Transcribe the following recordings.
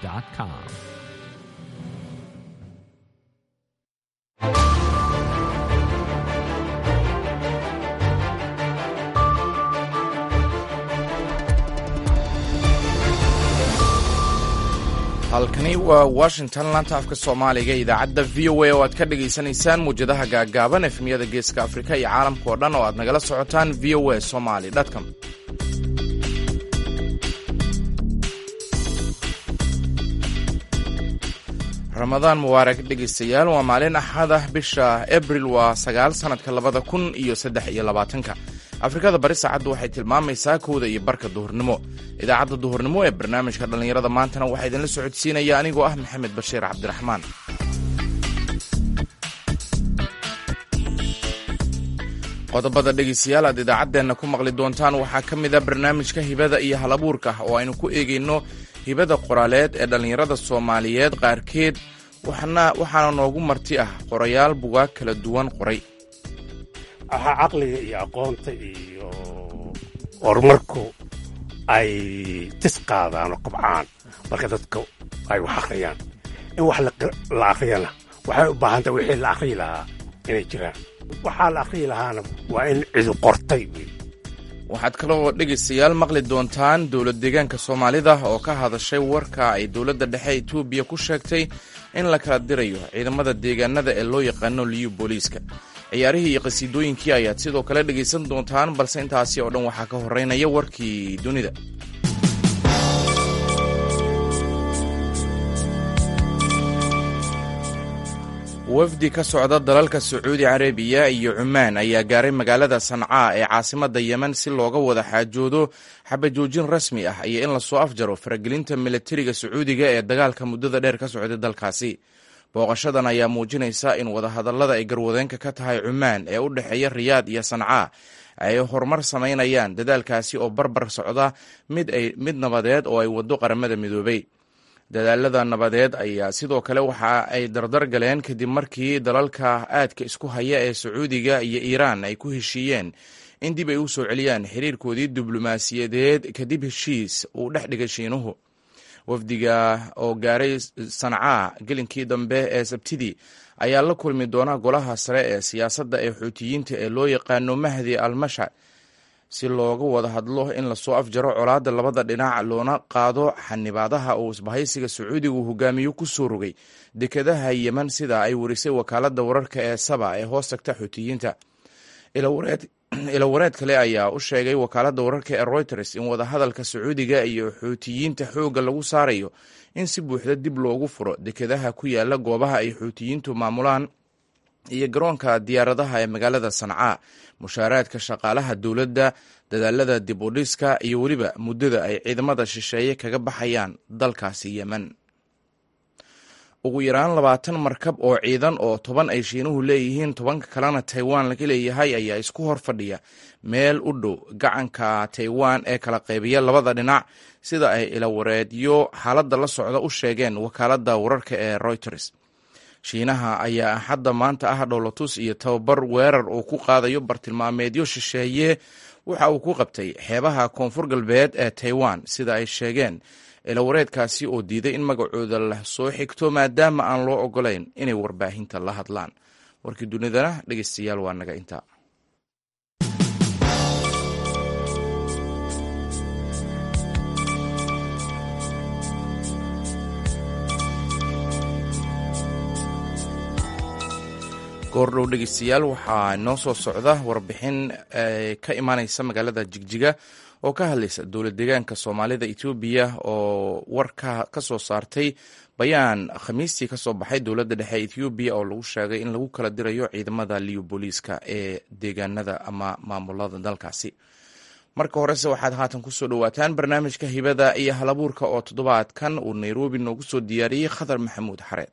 voanews.com. halkani waa washington laanta afka soomaaliga idaacadda v o a oo aad ka dhagaysanaysaan muwjadaha gaaggaaban efemyada geeska afrika iyo caalamka oo dhan oo aad nagala socotaan v o a somaly com ramadaan mubaarak dhegaystayaal waa maalin axada bisha abril waa sagaal sannadka labada kun iyo saddex iyo labaatanka afrikada bari saacaddu waxay tilmaamaysaa kowda iyo barka duhurnimo idaacadda duhurnimo ee barnaamijka dhallinyarada maantana waxaa idinla socodsiinaya anigoo ah maxamed bashiir cabdiraxmaan qodobada dhegaystayaal aad idaacaddeenna ku maqli doontaan waxaa ka mid a barnaamijka hibada iyo halabuurka oo aynu ku eegayno hibada qoraaleed ee dhallinyarada soomaaliyeed qaarkeed waxaana noogu marti ah qorayaal bugaag kala duwan qoray ahaa caqliga iyo aqoonta iyo horumarku ay tis qaadaan oo kobcaan marka dadka ay wax akhriyaan in wax la akhriyana waxay u baahan tahay wixii la akhriyi lahaa inay jiraan waxaa la akhriyi lahaana waa in cidu qortay waxaad kaloo dhegaystayaal maqli doontaan dowlad deegaanka soomaalida oo ka hadashay warka ay dowladda dhexe etoobiya ku sheegtay in la kala dirayo ciidamada deegaanada ee loo yaqaano liyu booliiska ciyaarihii iyo qhasiidooyinkii ayaad sidoo kale dhegaysan doontaan balse intaasi oo dhan waxaa ka horeynaya warkii dunida wafdi ka socda dalalka sacuudi carabiya iyo cumaan ayaa gaaray magaalada sancaa ee caasimadda yemen si looga wada xaajoodo xabajoojin rasmi ah iyo in lasoo afjaro faragelinta milatariga sacuudiga ee dagaalka muddada dheer ka socday dalkaasi booqashadan ayaa muujinaysa in wadahadallada ay garwadeenka ka tahay cumaan ee u dhexeeya riyaad iyo sancaa ay horumar samaynayaan dadaalkaasi oo barbar socda mid nabadeed oo ay waddo qaramada midoobay dadaalada nabadeed ayaa sidoo kale waxa ay dardar galeen kadib markii dalalka aadka isku haya ee sacuudiga iyo iiraan ay ku heshiiyeen in dib ay u soo celiyaan xiriirkoodii diblomaasiyadeed kadib heshiis uu dhex dhigay shiinuhu wafdiga oo gaaray sancaa gelinkii dambe ee sabtidii ayaa la kulmi doona golaha sare ee siyaasadda ee xuutiyiinta ee loo yaqaano mahdi al mashar si looga wada hadlo in lasoo afjaro colaadda labada dhinac loona qaado xanibaadaha uu isbahaysiga sacuudigu hogaamiyo ku soo rogay dekedaha yemen sida ay warisay wakaaladda wararka ee saba ee hoos tagta xuutiyiinta ilawareed kale ayaa u sheegay wakaaladda wararka ee reuters in wadahadalka sacuudiga iyo xuutiyiinta xoogga lagu saarayo in si buuxda dib loogu furo dekedaha ku yaala goobaha ay xuutiyiintu maamulaan iyo garoonka diyaaradaha ee magaalada sancaa mushaaraadka shaqaalaha dowladda dadaalada dib u dhiska iyo weliba muddada ay ciidamada shisheeye kaga baxayaan dalkaasi yemen ugu yaraan labaatan markab oo ciidan oo toban ay shiinuhu leeyihiin tobanka kalena taiwan laga leeyahay ayaa isku hor fadhiya meel u dhow gacanka taiwan ee kala qaybiya labada dhinac sida ay ilawareedyo xaaladda la socda u sheegeen wakaaladda wararka ee reuters shiinaha ayaa axadda maanta ah dhowlatus iyo tababar weerar uu ku qaadayo bartilmaameedyo shisheeye waxa uu ku qabtay xeebaha koonfur galbeed ee taiwan sida ay sheegeen ilawareedkaasi oo diiday in magacooda la soo xigto maadaama aan loo ogolayn inay warbaahinta la hadlaan warkii dunidana dhegeystayaal waa naga intaa goordhow dhegeystayaal waxaa noo soo socda warbixin ka imaaneysa magaalada jigjiga oo ka hadlaysa dowlad deegaanka soomaalida etoobiya oo warka ka soo saartay bayaan khamiistii ka soo baxay dowladda dhexe ethoobiya oo lagu sheegay in lagu kala dirayo ciidamada liyo booliiska ee deegaanada ama maamulada dalkaasi marka horese waxaad haatan kusoo dhowaataan barnaamijka hibada iyo halabuurka oo toddobaadkan uu nairobi noogu soo diyaariyey khadar maxamuud xareed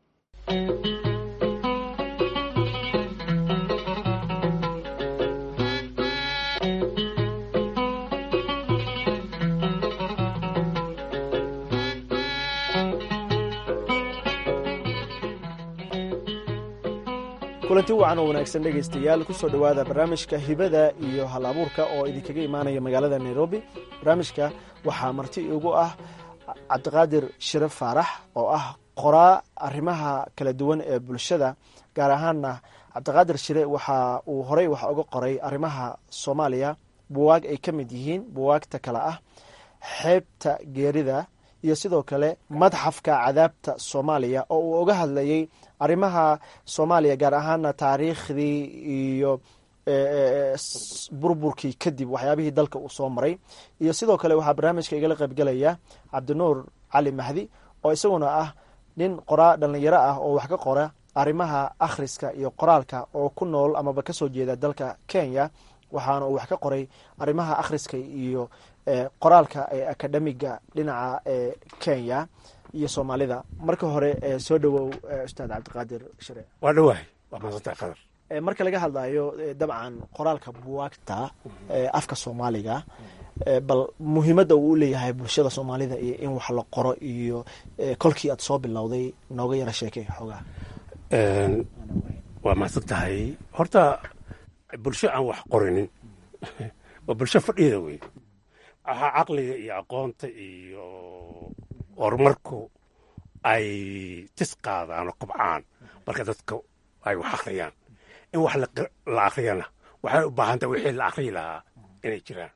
kulanti wacan oo wanaagsan dhegaystayaal kusoo dhowaada barnaamijka hibada iyo hal abuurka oo idinkaga imaanaya magaalada nairobi barnaamijka waxaa marti igu ah cabdiqaadir shire faarax oo ah qoraa arrimaha kala duwan ee bulshada gaar ahaanna cabdiqaadir shire waxa uu horey wax uga qoray arrimaha soomaaliya buwaag ay ka mid yihiin buwaagta kale ah xeebta geerida iyo sidoo kale madxafka cadaabta soomaaliya oo uu uga hadlayay arrimaha soomaaliya gaar ahaana taariikhdii iyo burburkii kadib waxyaabihii dalka uu soo maray iyo sidoo kale waxaa barnaamijka igala qaybgelaya cabdinuur cali mahdi oo isaguna ah nin qoraa dhalinyaro ah oo wax ka qora arrimaha akhriska iyo qoraalka oo ku nool amaba kasoo jeeda dalka kenya waxaana uu wax ka qoray arrimaha akhriska iyo qoraalka ee akademiga dhinaca ee kenya iyo soomaalida marka hore soo dhowow ustaad cabdiqaadir shire waa dhawahay waa maadsantahay qadar marka laga hadlayo dabcan qoraalka buwaagta afka soomaaliga bal muhiimadda uu u leeyahay bulshada soomaalida iyo in wax la qoro iyo kolkii aad soo bilowday nooga yara sheekey xoogaa waa mahadsan tahay horta bulsho aan wax qorinin waa bulsho fadhiyada wey waxaa caqliga iyo aqoonta iyo horumarku ay tis qaadaan oo kobcaan marka dadka ay wax akhriyaan in wax la akhriyana waxay u baahantaha wixii la akhriyi lahaa inay jiraan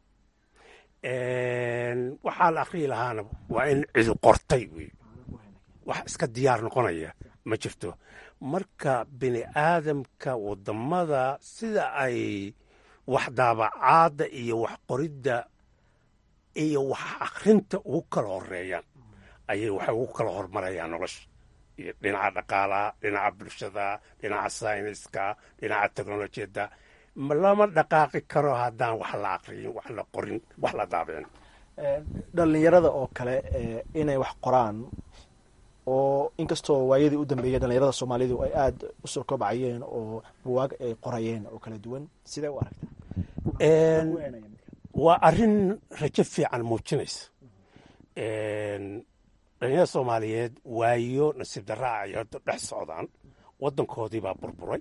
waxaa la akhriyi lahaana waa in cidu qortay wey wax iska diyaar noqonaya ma jirto marka bini aadamka wadamada sida ay wax daabacaadda iyo wax qoridda iyo wax akhrinta ugu kala horeeyaan ayay waxay ugu kala hormarayaan nolosha iyo dhinaca dhaqaalaha dhinaca bulshada dhinaca sayniska dhinaca teknolojiyadda lama dhaqaaqi karo haddaan wax la aqriyin wax la qorin wax la daabicin dhalinyarada oo kale inay wax qoraan oo inkastoo waayadii u dambeeyay dhalinyarada soomaalidu ay aada u soo kobcayeen oo buwaag ay qorayeen oo kala duwan sidee u aragtaa waa arrin rajo fiican muujinaysa dhalinyarada soomaaliyeed waayo nasiib darraa ay hadda dhex socdaan waddankoodii baa burburay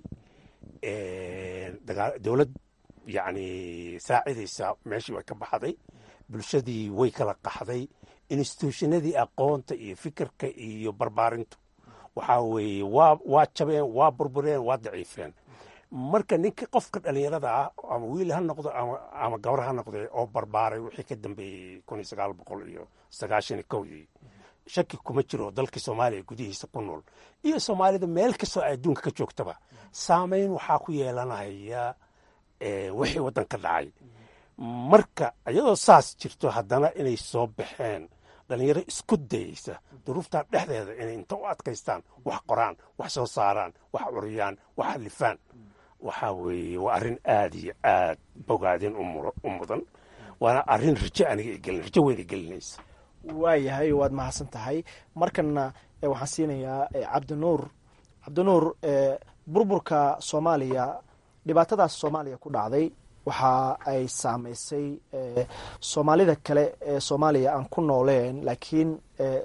dowlad yacni saacidaysa meeshii way ka baxday bulshadii way kala qaxday instituushinadii aqoonta iyo fikirka iyo barbaarintu waxaa weeye waa waa jabeen waa burbureen waa daciifeen marka ninka qofka dhalinyarada ah ama wiil ha noqdo ama gabar ha noqde oo barbaaray wixii ka dambeeyey kun iyo sagaal boqol iyo sagaashan iyo kowdii shaki kuma jiro dalkii soomaaliya gudihiisa ku nool iyo soomaalida meel kastoo ay adduunka ka joogtaba saameyn waxaa ku yeelanaya wixii waddan ka dhacay marka iyadoo saas jirto haddana inay soo baxeen dhalinyaro isku dayeysa duruuftaa dhexdeeda inay inta u adkaystaan wax qoraan wax soo saaraan wax curiyaan wax alifaan waxaa weeye waa arrin aad iyo aad bogaadin u mudan waana arrin rajo aniga igelin rajo weyn igelinaysa waayahay waad mahadsan tahay markana waxaan siinayaa cabdinuur cabdinuur burburka soomaaliya dhibaatadaas soomaaliya ku dhacday waxa ay saameysay soomaalida kale ee soomaaliya aan ku nooleen laakiin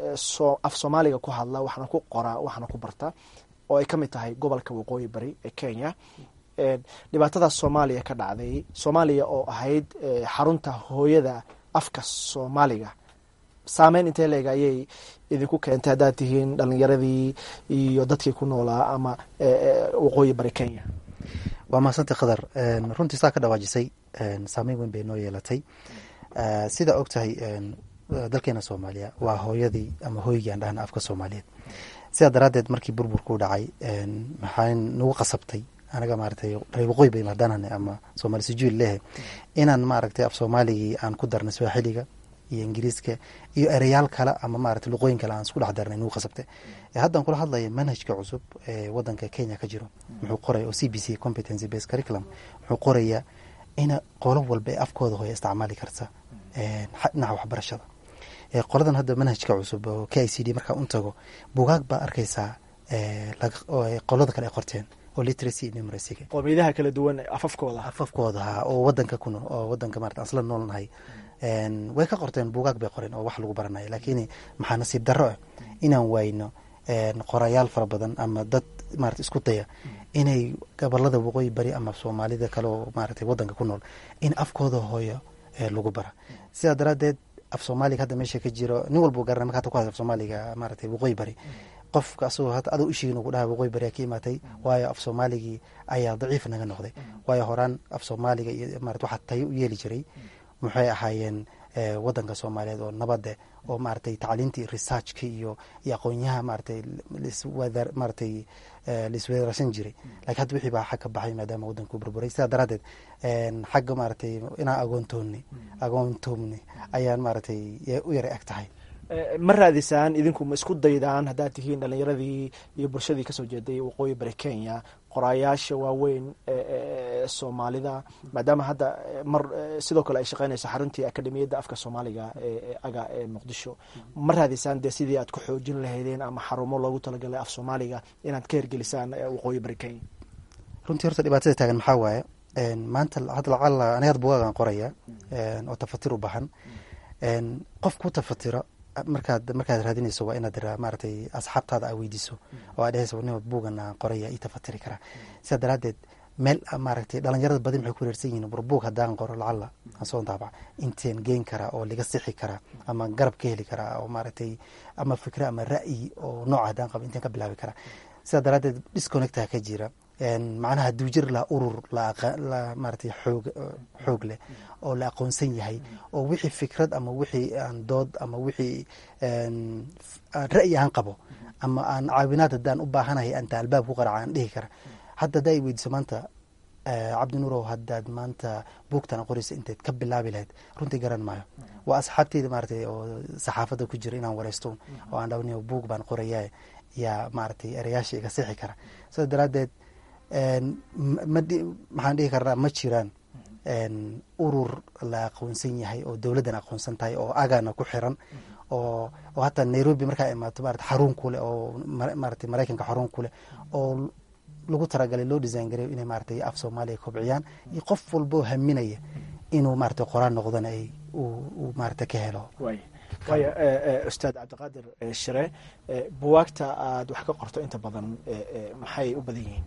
af soomaaliga ku hadla waxna ku qora waxna ku barta oo ay ka mid tahay gobolka waqooyi bari ee kenya dhibaatadaas soomaaliya ka dhacday soomaaliya oo ahayd xarunta hooyada afka soomaaliga saameyn intee leeg ayay idinku keentay haddaad tihiin dhalinyaradii iyo dadkii ku noolaa ama waqooyi bari kenya waa mahadsanti khadar runtii saa ka dhawaajisay saameyn weyn bay noo yeelatay sidaa og tahay dalkeena soomaaliya waa hooyadii ama hooygii aan dhahna afka soomaaliyeed sidaa daraaddeed markii burburkuu dhacay maxaa nagu qasabtay anaga maaratay reer waqooyi bay haddaanane ama soomaali sijuul lehe inaan maaragtay af soomaaligii aan ku darnay swaaxiliga iyo ingiriiska iyo ereyaal kale ama maarata luqooyin kale aan isku dhex darnay nagu qasabte haddaan kula hadlaya manhajka cusub ee wadanka kenya ka jiro muxuu qoraya oo c b c competency based curriculum muxuu qorayaa ina qolo walba ee afkooda hooya isticmaali karta dhinaca waxbarashada qoladan hadda manhajka cusub oo k i c d markaa un tago bugaag baa arkaysaa qolada kale ay qorteen oo literacy iyo numeracyga qoomiyadaha kala duwan afafkooda afafkooda ha oo wadanka ku nool oo wadanka marata aan isla noolnahay way ka qorteen bugaag bay qoreen oo wax lagu baranaya laakiin maxaa nasiib darro ah inaan wayno qorayaal fara badan ama dad marata isku daya inay gobolada waqooyi bari ama soomaalida kale oo maarata wadanka ku nool in afkooda hooyo lagu bara sidaa daraaddeed af soomaaliga hadda meesha ka jiro nin walbuu garanay marka hata ku hadla af soomaaliga maaragtay waqooyi bari qofka asagoo hata adoo ishigiin ugu dhaha waqooyi bari aa ka imaatay waayo af soomaaligii ayaa daciif naga noqday waayo horaan af soomaaliga iyo marat waxaa tayo u yeeli jiray maxay ahaayeen wadanka soomaaliyeed oo nabade oo maratay tacliintii researchka iyo iyo aqoonyaha maratay liswada maratay laiswedarsan jiray lakiin hadda wixii baa xag ka baxay maadaama wadanku burburay sidaa daraadeed xagga maratay inaan agoontoonni agoontoomni ayaan maratay u yaray ag tahay ma raadisaan idinku ma isku daydaan haddaad tihiin dhalinyaradii iyo bulshadii kasoo jeeday waqooyi bari kenya qoraayaasha waaweyn ee soomaalida maadaama hadda mar sidoo kale ay shaqeynayso xaruntii akademiyadda afka soomaaliga ee aga ee muqdisho ma raadisaan dee sidii aad ku xoojin lahaydeen ama xarumo loogu talagalay af soomaaliga inaad ka hergelisaan waqooyi bari kenya runtii horta dhibaatada taagan maxaa waaye maanta hadda lacala aniga had bugaagan qoraya oo tafatir u bahan qof ku tafatiro markaad markaad raadinayso waa inaad maaragtay asxaabtaada aa weydiiso oo aa dhehaysa nima buugan aan qoraya ii tafatiri karaa sidaa daraadeed meel maaragtay dhalinyarada badi maxay ku reersan yihin war buug haddaan qoro lacala aan soo daabac inteen geyn karaa oo laga sixi karaa ama garab ka heli karaa oo maaragtay ama fikre ama ra'yi oo nooca haddaan qabo inteen ka bilaabi karaa sidaa daraadeed disconnecta ka jira macnaha hadduu jir laha urur maratay xoog xoog leh oo la aqoonsan yahay oo wixii fikrad ama wixii aan dood ama wixii ra'yi aan qabo ama aan caawinaad haddaan u baahanahay anta albaab ku qaraca aan dhihi kara hadda haddaa i weydiiso maanta cabdi nuurow haddaad maanta buugtan qoraysa inteed ka bilaabi lahayd runtii garan maayo waa asxaabteyda maratay oo saxaafadda ku jira inaan wareysto oo aan dhawni buug baan qorayaa yaa maratay erayaasha iga sixi kara sidaa daraadeed maxaan dhihi karnaa ma jiraan urur la aqoonsan yahay oo dowladdan aqoonsan tahay oo agana ku xiran oo oo hataa nairobi markaa imaato marata xarun kuleh oo maratay maraykanka xarun kuleh oo lagu talagalay loo design gareyo inay maratay af soomaaliya kobciyaan iyo qof walboo haminaya inuu maratay qoraan noqdana ay uu maarata ka helo waaya ustaad cabdiqaadir shire buwaagta aada wax ka qorto inta badan maxay u badan yihiin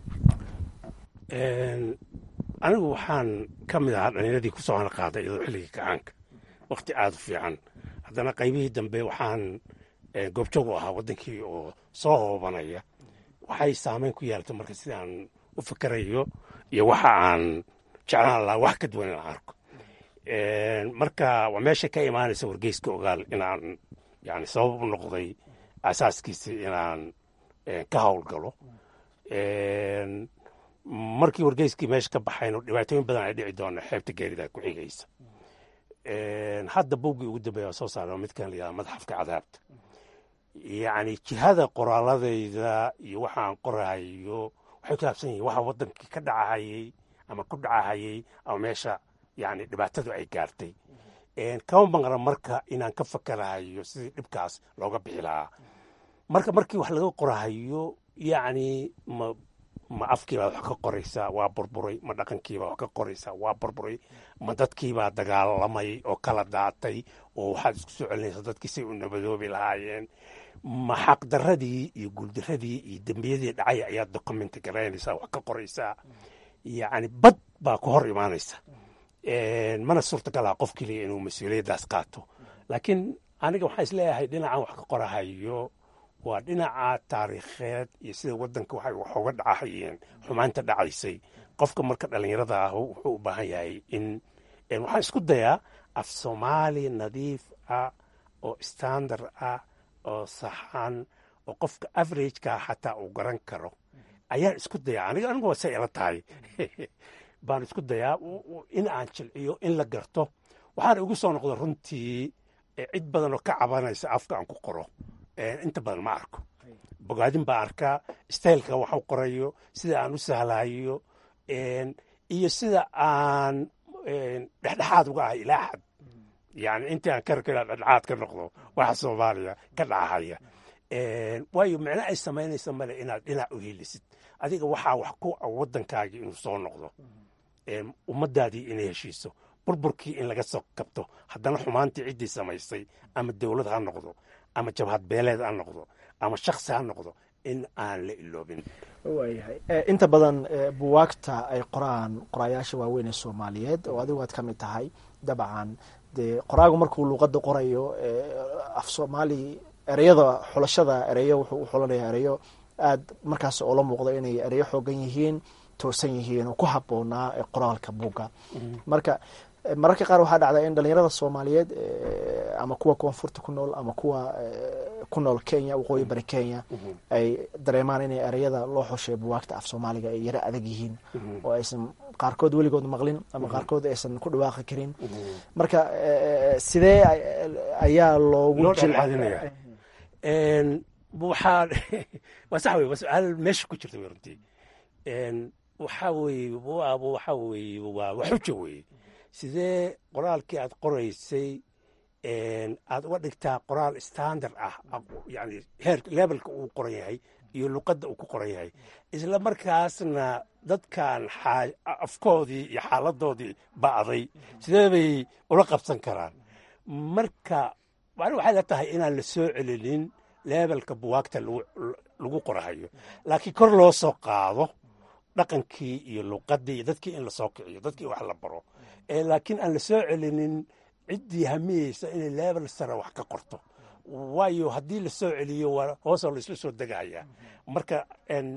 anigu waxaan ka mid ahaa dhalinyaradii ku soo hanaqaaday iyadoo xilligii kacaanka wakhti aada u fiican haddana qaybihii dambe waxaan goobjoog u ahaa waddankii oo soo hoobanaya waxay saameyn ku yeelatay marka sidaan u fikerayo iyo waxa aan jeclaan lahaa wax ka duwan inaan arko marka waa meesha ka imaanaysa wargeyska ogaal inaan yani sabab u noqday asaaskiisii inaan ka howlgalo markii wargeyskii meesha ka baxayno dhibaatooyin badan ay dhici doona xeebta geerida ku xigaysa hadda buuggii ugu dambeeya waa soo saara midkan la yihahda madxafka cadaabta yacni jihada qoraaladayda iyo waxaan qorahayo waxay ku saabsan yihin waxa waddankii ka dhacahayey ama ku dhacahayey ama meesha yani dhibaatadu ay gaartay kama maqna marka inaan ka fakerahayo sidii dhibkaas looga bixi lahaa marka markii wax laga qorahayo yacni ma ma afkiibaa wax ka qoraysaa waa burburay ma dhaqankiibaa wax ka qoraysaa waa burburay ma dadkiibaa dagaalamay oo kala daatay oo waxaad isku soo celinaysaa dadkii say u nabadoobi lahaayeen ma xaqdaradii iyo guuldaradii iyo dembiyadii dhacay ayaad documenti garaynaysaa wax ka qoraysaa yacni bad baa ku hor imaanaysa mana suurtagalaha qof keliya inuu mas-uuliyaddaas qaato laakiin aniga waxaan isleeyahay dhinacan wax ka qorahayo waa dhinaca taariikheed iyo sida waddanka waxay wax uga dhacahayeen xumaanta dhacaysay qofka marka dhallinyarada ah wuxuu u baahan yahay in waxaan isku dayaa af soomaali nadiif ah oo standard ah oo saxan oo qofka averageka xataa uu garan karo ayaan isku dayaa aniga anigu waa say ila tahay baan isku dayaa in aan jilciyo in la garto waxaana igu soo noqda runtii cid badan oo ka cabanaysa afka aan ku qoro inta badan ma arko bogaadin baa arkaa staylka wax u qorayo sida aan u sahlayo iyo sida aan dhexdhexaad uga ahay ilaa xad yani intii aan karka inaan dhexdhexaad ka noqdo waxa soomaaliya ka dhacahaya waayo micno ay samaynaysa male inaad dhinac u helisid adiga waxaa wax ku waddankaagii inuu soo noqdo ummaddaadii inay heshiiso burburkii in laga soo kabto haddana xumaantii ciddii samaysay ama dowlad ha noqdo ama jabhad beeleed ha noqdo ama shaksi ha noqdo in aan la iloobin waayahay inta badan buwaagta ay qoraan qoraayaasha waaweyn ee soomaaliyeed oo adigu aad ka mid tahay dabcan dee qoraagu markuu luuqada qorayo af soomaali ereyada xulashada ereyo wuxuu u xulanaya ereyo aad markaas oo la muuqda inay ereyo xoogan yihiin toosan yihiin oo ku haboonaa qoraalka buugga marka mararka qaar waxaa dhacdaa in dhalinyarada soomaaliyeed ama kuwa koonfurta ku nool ama kuwa ku nool kenya waqooyi bari kenya ay dareemaan inay ereyada loo xushay buwaagta af soomaaliga ay yaro adag yihiin oo aysan qaarkood weligood maqlin ama qaarkood aysan ku dhawaaqi karin marka sidee ayaa loogu jilcadinaya waxaa waa sax wey waa su-aal meesha ku jirta wey runtii waxaa weeye waaba waxaa weeye waa waxuja weeye sidee qoraalkii aad qoraysay aad uga dhigtaa qoraal standard ah yani heer levelka uu qoran yahay iyo luqadda uu ku qoran yahay isla markaasna dadkan afkoodii iyo xaaladoodii ba'day sidee bay ula qabsan karaan marka macni waxay la tahay inaan la soo celinin levelka buwaagta lagu qorahayo laakiin kor loo soo qaado dhaqankii iyo luqadii iyo dadkii in lasoo kiciyo dadkii wax la baro laakiin aan la soo celinin ciddii hamiyeysa inay level sare wax ka qorto waayo haddii la soo celiyo waa hoosoo laisla soo degaya marka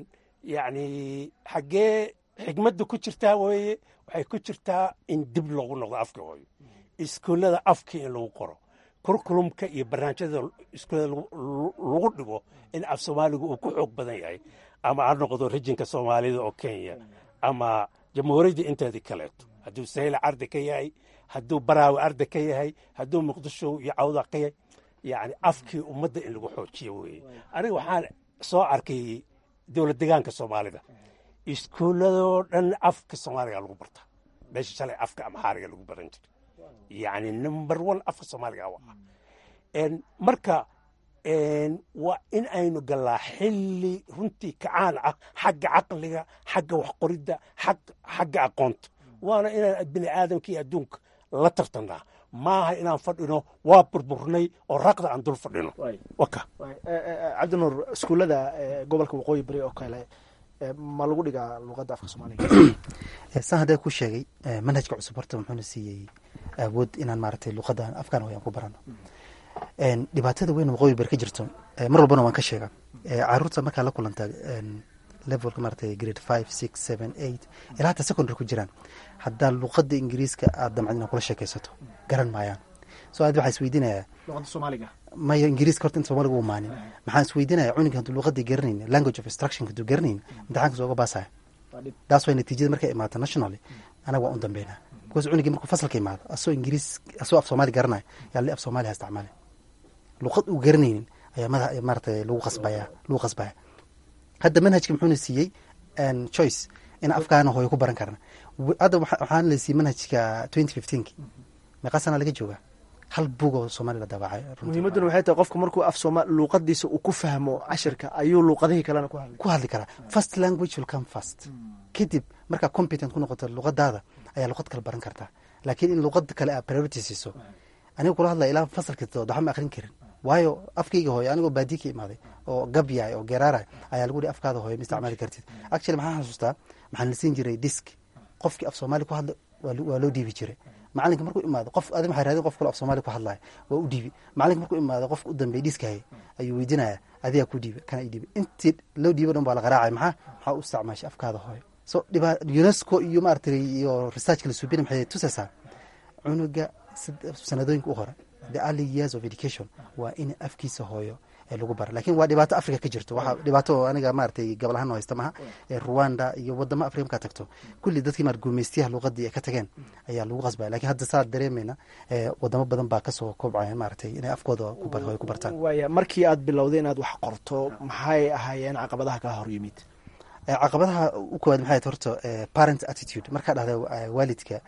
yacni xaggee xigmadda ku jirtaa weeye waxay ku jirtaa in dib loogu noqdo afka hooyo iskuullada afkii in lagu qoro kurkulumka iyo barnaamijyada iskuullada lagu dhigo in af soomaaligu uu ku xoog badan yahay ama ha noqdo rejinka soomaalida oo kenya ama jamhuuriyadda inteedii kaleeto hadduu sayla ardi ka yahay hadduu baraawe ardi ka yahay hadduu muqdisho iyo cawda ka yahay yani afkii ummadda in lagu xoojiyo weeye aniga waxaan soo arkay dowlad degaanka soomaalida iskuulladoo dhan afka soomaaliga lagu barta meesha shalay afka amxaariga lagu baran jira yani number one afka soomaaliga waa marka waa in aynu gallaa xilli runtii kacaan ah xagga caqliga xagga waxqoridda xagga aqoonta waana inaan bini aadamka iyo adduunka la tartanaa maaha inaan fadhino waa burburnay oo raqda aan dul fadhino waka cabdinuur iskuullada gobolka waqooyi bari oo kale ma lagu dhigaa luuqadda afka soomaaliga saan haddee ku sheegay manhajka cusub horta muxuuna siiyey awood inaan maaragtay luuqadda afkaan hoyaan ku barano dhibaatada weyn waqooyi bari ka jirto mar walbana waan ka sheegaa caruurta markaa la kulanta levelka maaragtay grade five six seven eight ilaa hataa secondary ku jiraan haddaa luuqadda ingiriiska aad damcad inaad kula sheekaysato garan maayaan so aad waxaa isweydiinayaa luuqadda soomaaliga maya ingiriiska horta inta soomaaliga u maanin maxaan isweydiinaya cunuga hadduu luuqadii garanayn language of instruction hadduu garanayn imtixaanka sooga baasaya taas way natiijada markay imaato nationally anaga waan u dambeynaa because cunugii markuu fasalka imaado asoo ingiriis asoo af soomaali garanaya yaa li af soomaali ha isticmaali luuqad uu garanaynin ayaa mada maaratay lagu qasbaya lagu qasbaya hadda manhajka muxuuna siiyey choice in afkaana hooyo ku baran karna hadda waxaan la siiyey manhajka twenty fifteenki meeqa sana laga joogaa hal bug oo soomaali la daabacay muhiimadduna waxay tahay qofka markuu af sooma luuqadiisa uu ku fahmo cashirka ayuu luuqadihii kalena ku hadli ku hadli karaa first language will come first kadib markaa competent ku noqoto luuqadaada ayaa luuqad kale baran kartaa laakiin in luuqada kale aa priority siiso aniga kula hadlaya ilaa fasalka todood waxba ma akrin karin waayo afkayga hooyo anigoo baadi ka imaaday oo gabyahay oo geeraarahay ayaa lagu hi afkaada hooyo ma isticmaali kartid actually maxaan xasuustaa maxaan la siin jiray disk qofkii af soomaali ku hadla waa loo dhiibi jiray macalinka markuu imaado qof adi waxay raadin qof kale af soomaali ku hadlaya waa u dhiibi macalinka markuu imaado qofka u dambeey dhiiskahaya ayuu weydiinaya adigaa ku dhiiba kana i dhiiba intii loo dhiibo dhan baa la qaraacay maxaa maxaa u isticmaashay afkaada hooyo so dhiba unesco iyo maaragtay iyo researchka la suubina maxay tusaysaa cunuga sanadooyinka u hore the early years of education waa in afkiisa hooyo ee lagu bara lakin waa dhibaato africa ka jirto waxaa dhibaato aniga maratay gobol ahaan haysta maha ee rwanda iyo wadamo africa markaa tagto kulli dadkii maar guumeystiyaha luuqadii ay ka tageen ayaa lagu qasbaya lakin hadda saa dareemayna wadamo badan baa kasoo kobcaya maratay inay afkooda hooyo ku bartaan waaya markii aad bilowday inaad wax qorto maxay ahaayeen caqabadaha kaa hor yimid caqabadaha u koowaad maxay horta parent attitude markaa dhahda waalidka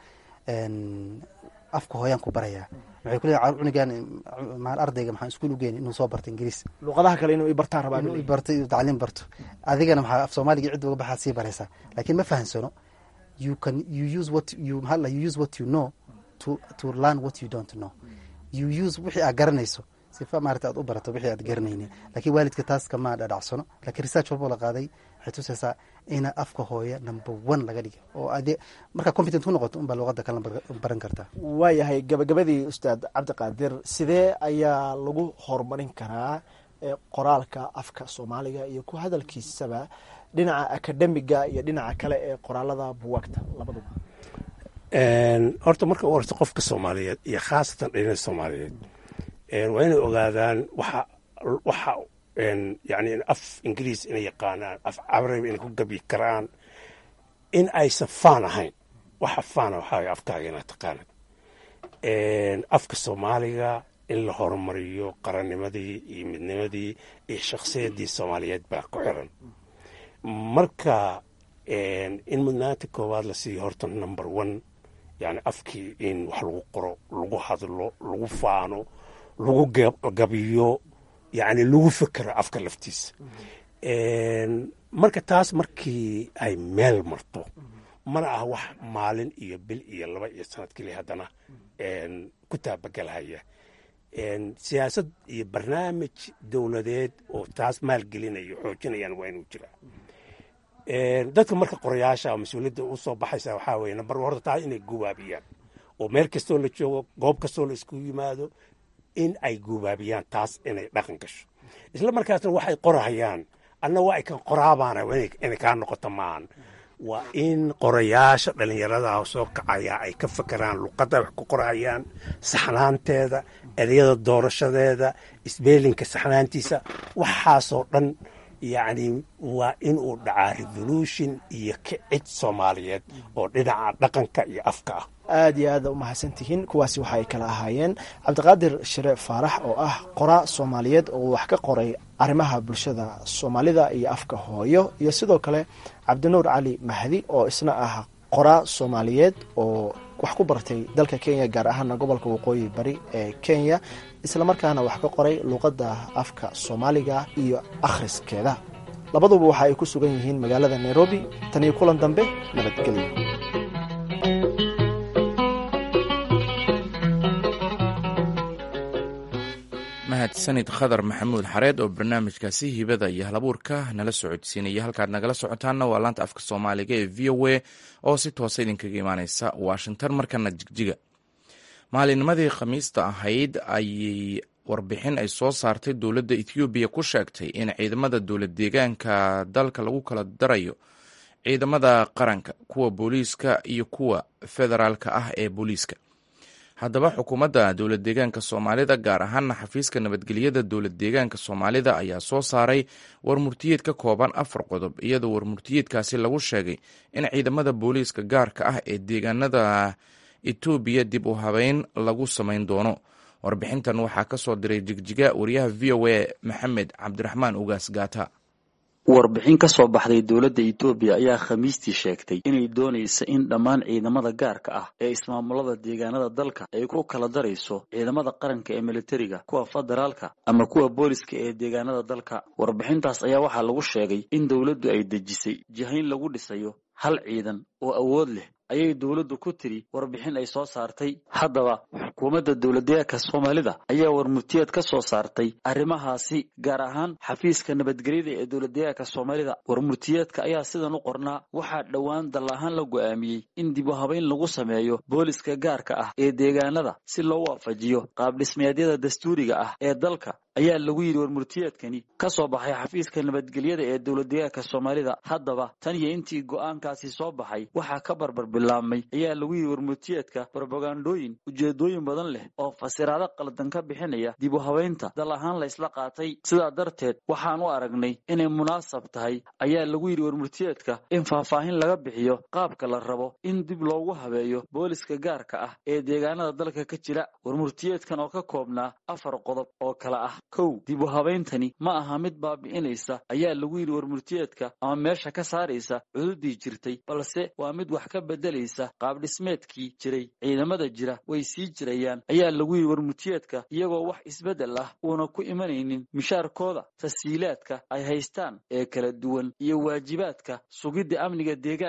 afka hooyaan ku barayaa waxay kuleeyahay cunugan maal ardayga maxaan iskuul ugeyn inuu soo barto ingiriis luuqadaha kale inuu i bartaan rabaa inuu barto inuu tacliim barto adigana maxaa af soomaaliga cid uga baxaad sii baraysaa laakiin ma fahansano you can you use what you maxaa la you use what you know to to learn what you don't know you use wixii aad garanayso sifa maarata aad u barato wixii aad garanaynin laakiin waalidka taas kama dhadhacsano lakiin research walbo la qaaday waxay tusaysaa ina afka hooya number one laga dhiga oo ade markaa competent ku noqoto unbaa luuqada kala baran kartaa waayahay gabagabadii ustaad cabdiqaadir sidee ayaa lagu horumarin karaa qoraalka afka soomaaliga iyo ku hadalkiisaba dhinaca akademiga iyo dhinaca kale ee qoraalada buwaagta labaduba horta marka u horta qofka soomaaliyeed iyo khaasatan dhalina soomaaliyeed waa inay ogaadaan waxa waxa yani af ingiriis inay yaqaanaan af carabi inay ku gabi karaan in aysan faan ahayn waxa faana waxaa afkaaga inaad taqaanad afka soomaaliga in la horumariyo qarannimadii iyo midnimadii iyo shakhsiyaddii soomaaliyeed baa ku xiran marka in mudnaanta koowaad la siiyo horta number one yani afkii in wax lagu qoro lagu hadlo lagu faano lagu gabiyo yani lagu fekero afka laftiisa marka taas markii ay meel marto mana ah wax maalin iyo bil iyo laba iyo sanad keliya haddana ku taabagelhaya siyaasad iyo barnaamij dowladeed oo taas maalgelinayo xoojinayaan waa inuu jiraa dadka marka qorayaasha mas-uuliyadda u soo baxaysa waxaa weye nambar horta taa inay gubaabiyaan oo meel kastoo la joogo goob kastoo la isku yimaado in ay gubaabiyaan taas inay dhaqan gasho isla markaasna waxay qorahayaan adna waa ay kan qoraabaana inay kaa noqoto maahan waa in qorayaasha dhallinyarada soo kacaya ay ka fakeraan luqadda wax ku qorahayaan saxnaanteeda ereyada doorashadeeda isbeelinka saxnaantiisa waxaasoo dhan yacni waa inuu dhacaa revolution iyo kicid soomaaliyeed oo dhinaca dhaqanka iyo afka ah aad iyo aada umahadsan tihiin kuwaasi waxa ay kala ahaayeen cabdiqaadir shire faarax oo ah qoraa soomaaliyeed oo wax ka qoray arrimaha bulshada soomaalida iyo afka hooyo iyo sidoo kale cabdinuur cali mahdi oo isna ah qoraa soomaaliyeed oo wax ku bartay dalka kenya gaar ahaana gobolka waqooyi bari ee kenya islamarkaana wax ka qoray luuqadda afka soomaaliga iyo akhriskeeda labaduba waxa ay ku sugan yihiin magaalada nairobi tan iyo kulan dambe nabadgelyo mahadsanid khadar maxamuud xareed oo barnaamijkaasi hibada iyo halabuurka nala socodsiinaya halkaad nagala socotaanna waa laanta afka soomaaliga ee v o a oo si toosa idinkaga imaaneysa washington markana jigjiga maalinnimadii khamiista ahayd ayay warbixin ay soo saartay dowladda ethoobiya ku sheegtay in ciidamada dowlad deegaanka dalka lagu kala darayo ciidamada qaranka kuwa booliiska iyo kuwa federaalka ah ee booliiska haddaba xukuumadda dowlad deegaanka soomaalida gaar ahaana xafiiska nabadgelyada dowlad deegaanka soomaalida ayaa soo saaray warmurtiyeed ka kooban afar qodob iyadoo warmurtiyeedkaasi lagu sheegay in ciidamada booliiska gaarka ah ee deegaanada etoobiya dib u habeyn lagu samayn doono warbixintan waxaa ka soo diray jigjiga wariyaha v o a maxamed cabdiraxmaan ugaas gaata warbixin ka soo baxday dowladda etoobiya ayaa khamiistii sheegtay inay doonaysa in dhammaan ciidamada gaarka ah ee ismaamulada deegaanada dalka ay ku kala darayso ciidamada qaranka ee militariga kuwa federaalka ama kuwa booliska ee deegaanada dalka warbixintaas ayaa waxaa lagu sheegay in dowladdu ay dejisay jihayn lagu dhisayo hal ciidan oo awood leh ayay dowladdu ku tiri warbixin ay soo saartay haddaba xukuumadda dowladdeegaanka soomaalida ayaa warmurtiyeed ka soo saartay arrimahaasi gaar ahaan xafiiska nabadgelyada ee dowladdeegaanka soomaalida warmurtiyeedka ayaa sidan u qornaa waxaa dhowaan dal ahaan la go'aamiyey in dib u habayn lagu sameeyo booliska gaarka ah ee deegaanada si loo waafajiyo qaabdhismeedyada dastuuriga ah ee dalka ayaa lagu yidhi warmurtiyeedkani ka soo baxay xafiiska nabadgelyada ee dowladdeegaanka soomaalida haddaba tan iyo intii go'aankaasi soo baxay waxaa ka barbar bilaabmay ayaa lagu yidhi warmurtiyeedka brobagandooyin ujeedooyin badan leh oo fasiraado qaldan ka bixinaya dib u habaynta dal ahaan la isla qaatay sidaa darteed waxaan u aragnay inay munaasab tahay ayaa lagu yidhi warmurtiyeedka in faahfaahin laga bixiyo qaabka la rabo in dib loogu habeeyo booliska gaarka ah ee deegaanada dalka ka jira warmurtiyeedkan oo ka koobnaa afar qodob oo kale ah kow dib u habayntani ma aha mid baabi'inaysa ayaa lagu yidhi warmurtiyeedka ama meesha ka saaraysa cududii jirtay balse waa mid wax ka beddelaysa qaabdhismeedkii jiray ciidamada jira way sii jirayaan ayaa lagu yidhi warmurtiyeedka iyagoo wax isbeddel ah uuna ku imanaynin mishaarkooda tasiilaadka ay haystaan ee kala duwan iyo waajibaadka sugidda amniga deegaanka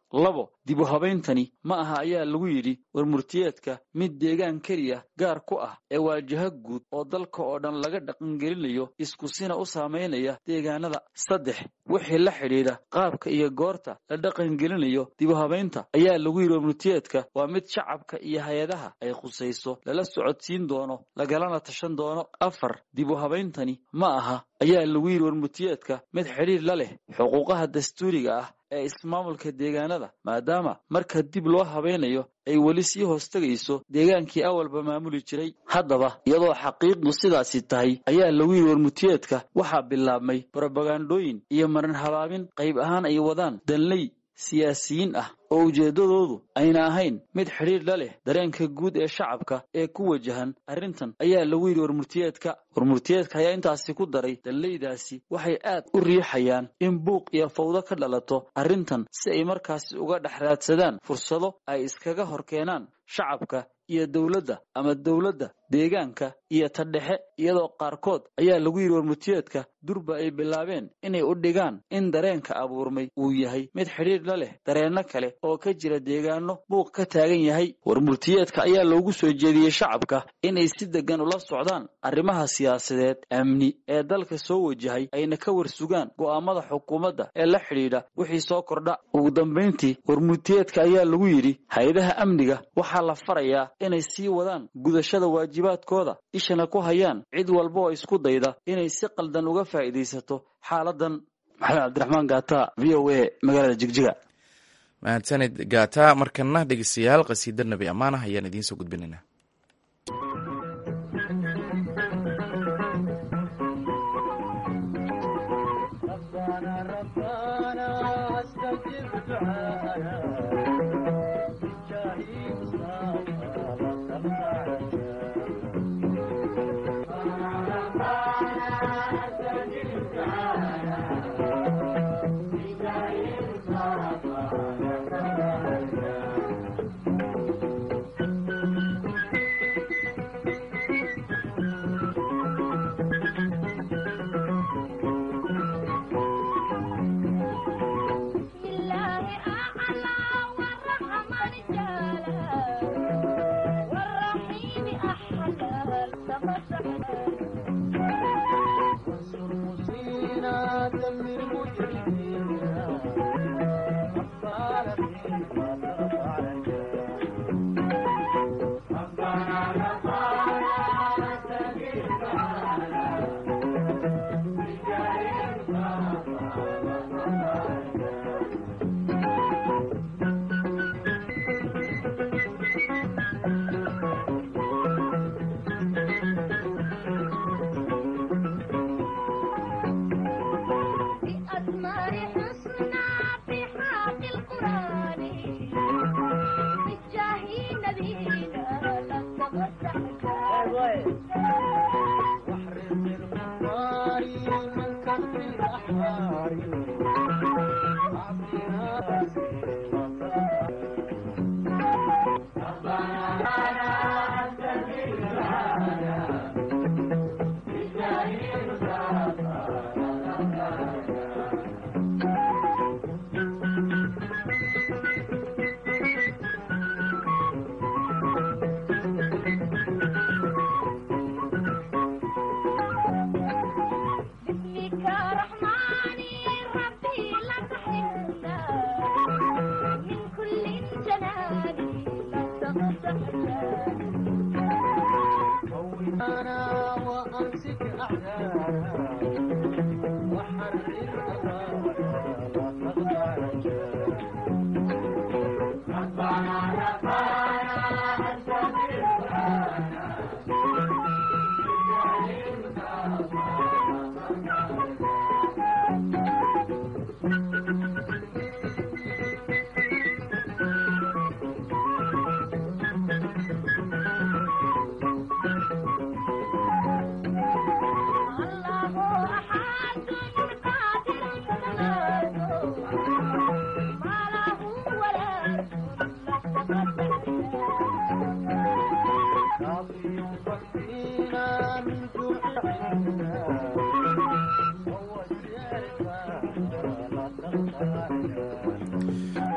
labo dib u habayntani ma aha ayaa lagu yidhi warmurtiyeedka mid deegaan keliya gaar ku ah ee waajaho guud oo dalka oo dhan laga dhaqangelinayo iskusina u saamaynaya deegaanada saddex wixii la xidhiidha qaabka iyo goorta la dhaqangelinayo dib u habaynta ayaa lagu yidhi warmurtiyeedka waa mid shacabka iyo hay-adaha ay khusayso lala socodsiin doono lagalana tashan doono afar dib u habayntani ma aha ayaa lagu yidhi warmurtiyeedka mid xidhiir la leh xuquuqaha dastuuriga ah ee ismaamulka deegaanada maadaama marka dib loo habaynayo ay weli sii hoostegayso deegaankii awalba maamuli jiray haddaba iyadoo xaqiiqdu sidaasi tahay ayaa lagu yidhi warmurtiyeedka waxaa bilaabmay brobagandooyin iyo marin habaabin qayb ahaan ay wadaan danley siyaasiyiin ah oo ujeeddadoodu ayna ahayn mid xidhiir la leh dareenka guud ee shacabka ee ku wajahan arrintan ayaa lagu yidhi warmurtiyeedka warmurtiyeedka ayaa intaasi ku daray danleydaasi waxay aad u riixayaan in buuq iyo fawdo ka dhalato arrintan si ay markaasi uga dhex raadsadaan fursado ay iskaga hor keenaan shacabka iyo dowladda ama dowladda deegaanka iyo ta dhexe iyadoo qaarkood ayaa lagu yidhi warmurtiyeedka durba ay bilaabeen inay u dhigaan in dareenka abuurmay uu yahay mid xidhiir la leh dareenno kale oo ka jira deegaano buuq ka taagan yahay warmurtiyeedka ayaa loogu soo jeediyey shacabka inay si deggan ula socdaan arrimaha siyaasadeed amni ee dalka soo wajahay ayna ka warsugaan go'aamada xukuumadda ee la xidhiidha wixii soo kordha ugu dambayntii warmurtiyeedka ayaa lagu yidhi hay-adaha amniga waxaa la farayaa inay sii wadaan gudashada waajibaadkooda ishana ku hayaan cid walba oo isku dayda inay si qaldan uga faa'iidaysato xaaladan maxamed cabdiraxmaan gaata v o a magaalada jigjiga mahadsanid gaata markana dhegeystayaal qasiida nabi ammaanah ayaan idiin soo gudbinaynaa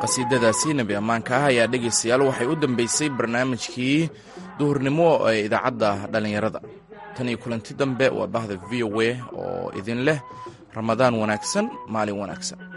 qasiidadaasi nebi ammaanka ah ayaa dhegaystayaal waxay u dambeysay barnaamijkii duhurnimo ee idaacadda dhallinyarada tan iyo kulanti dambe waa bahda v o a oo idin leh ramadaan wanaagsan maalin wanaagsan